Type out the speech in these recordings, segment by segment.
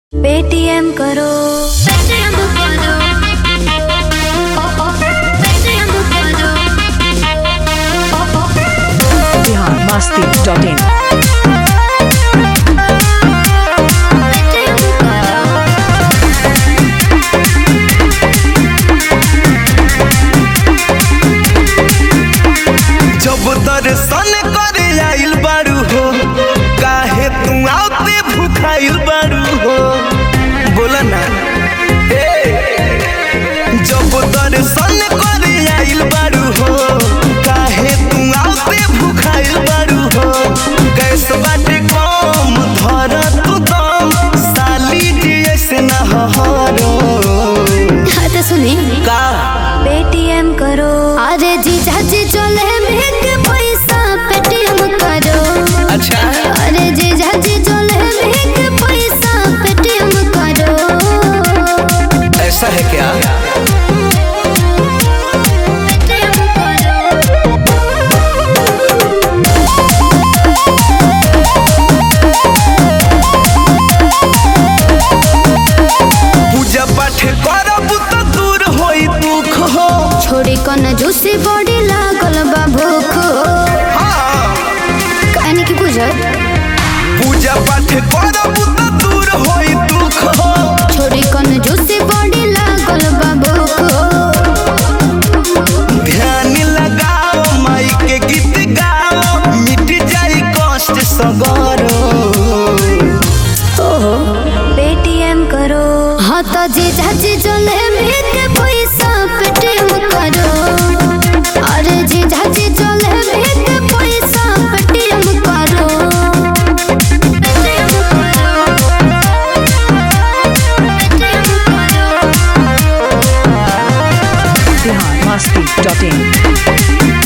Paytm करो Paytm करो ओ ओ पेटीएम करो ओ ओ Bihar Masti dot in Paytm करो जब दर्शन करे आइल बारू हो काहे तू आते भूखाइल बारू हो बोला ना ए जब दर्शन करे आइल बारू हो काहे तू आते भूखाइल बारू हो कैस बाटे कम धर तू दम साली जी ऐसे ना हरो हाँ तो सुनी का पेटीएम करो अरे जीजा जी चले भेक पैसा पेटीएम करो अच्छा अरे जीजा जी चले भेक पैसा पेटीएम करो ऐसा है क्या पेटीएम करो पूजा पाठ करब तो दूर होई दुख हो छोड़ी कन जूसी बॉडी लागल बा भूख हाँ, कहनी की बुझल पूजा पाठ करब तो दूर होई दुख हो छोड़ी कन जूसी बॉडी लागल बा भूख ध्यान लगाओ माई के गीत गाओ मिट जाई कष्ट सगरो पेटीएम करो हाँ तो जीजा जी चले भेक पैसा पेटीएम करो अरे जीजा जी चले भेक पैसा पेटीएम करो पेटीएम करो पेटीएम करो बिहार मस्ती डॉट इन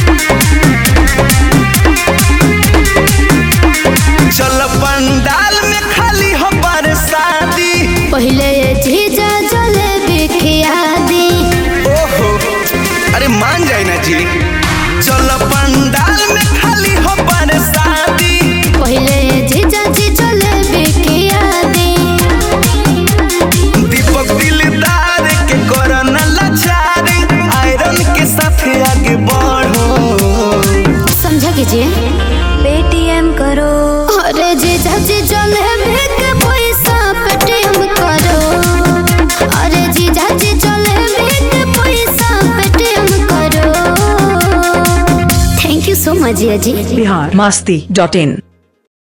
चल पंडाल में खाली हो शादी पहले ये जीजा चले बिखिया दी ओहो अरे मान जाए ना जी चल पंडाल में खाली हो शादी पहले ये जीजा जी चले बिखिया दी दीपक दिलदार के कोरोना लाचार आयरन के साथ आगे बढ़ो समझा कीजिए पेटीएम करो अरे जीजा जी चले भेक पैसा पेटीएम करो अरे जीजा जी चले भेक पैसा पेटीएम करो थैंक यू सो मच जिया जी बिहार मस्ती डॉट इन